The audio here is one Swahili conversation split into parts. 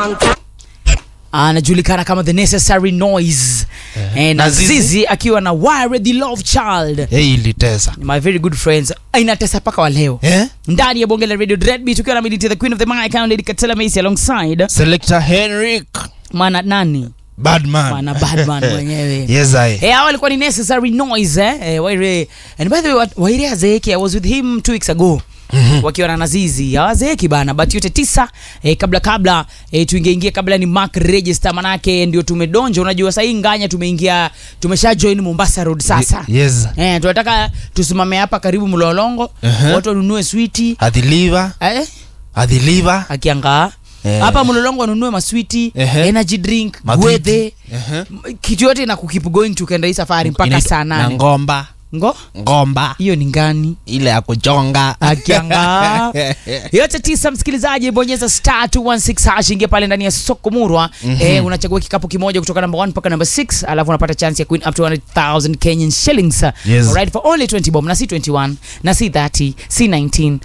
anajulikana kama the necessary noise eh, na Na Zizi. zizi akiwa na wire the love child hey, ilitesa my very good friends inatesa paka wa leo eh? ndani ya bonge la radio dreadbeat ukiwa na militi the queen of the mic and lady katela macy alongside selector henrik mwana nani badman mwana badman mwenyewe yes I. Eh, hao walikuwa ni necessary noise eh? Eh, waire and by the way wat- waire azeeki i was with him two weeks ago Mm-hmm. wakiwa na nazizi hawazeeki bana but yote tisa eh, kabla kabla eh, tuingeingia kabla ni mark register manake ndio tumedonja unajua sahii nganya tumeingia tumesha join mombasa road sasa yes eh, tunataka tusimame hapa karibu mlolongo Uh-huh. watu wanunue switi adhiliva eh, adhiliva akiangaa Eh. hapa mlolongo wanunue maswiti Ehe. energy drink Madhiti. gwedhe Ehe. M- kitu yote na kukeep going tukaenda hii safari mpaka Inaitwa- saa na nane ngomba ngo ngomba hiyo ni ngani ile ya kuchonga akianga yote tisa msikilizaji bonyeza star 216 hash ingia pale ndani ya soko murwa mm-hmm. eh, unachagua kikapu kimoja kutoka namba 1 mpaka namba 6 alafu unapata chance ya kuwin up to 100000 kenyan shillings Yes. Alright, for only 20 bob na si 21 na si 30 si 19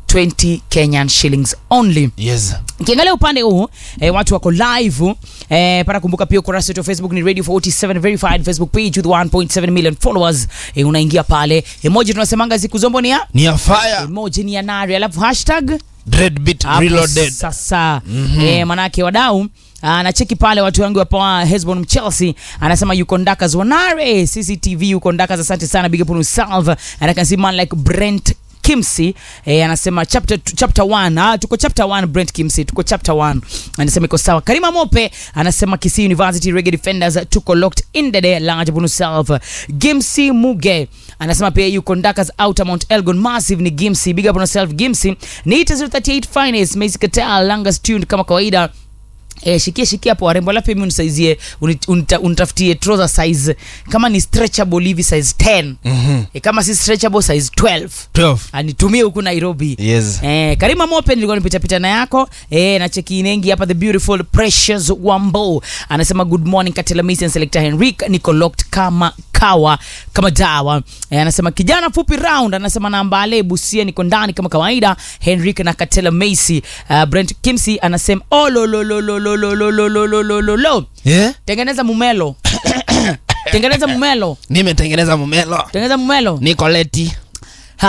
20 kenyan shillings only yes ukiangalia upande huu eh, watu wako live eh, para kumbuka pia ukurasa wetu wa facebook ni radio 47 verified facebook page with 1.7 million followers eh, unaingia pale emoji tunasemanga siku zombo ni ya ni ya fire emoji ni ya nari alafu hashtag dreadbeat hapo reloaded sasa mm-hmm. eh, manake wadau anacheki pale watu wangu wapoa hesbon chelsea anasema yuko ndakas wanare cctv yuko ndakas asante sana big up on yourself and i can see man like brent kimsi eh, anasema chapter chapter 1 ah, tuko chapter 1 brent kimsi tuko chapter 1 anasema iko sawa karima mope anasema kisii university reggae defenders tuko locked in the day large upon yourself gimsi muge anasema pia yuko ndakas outer mount elgon massive ni gimsi big up on yourself gimsi ni 038 finest Macy Katal langas tuned kama kawaida Eh, shikia shikia hapo warembo alafu mimi unisaizie uni- unita- unitafutie trouser size kama ni stretchable hivi size 10 Mhm. eh, kama si stretchable size 12 12 anitumie huku nairobi yes Eh, karima mope nilikuwa nipitapita na yako eh, na cheki inengi hapa the beautiful precious wambo anasema good morning katela Mason selector henrik niko locked kama kawa kama dawa eh, anasema kijana fupi round anasema nambale busia niko ndani kama kawaida henrik na katela macy uh, brent kimsi anasema oh, lo, lo, lo, lo, lo, lo, lo, lo, lo, lo, lo, lo, lo. yeah? tengeneza mumelo tengeneza mumelo nimetengeneza mumelo tengeneza mumelo niko leti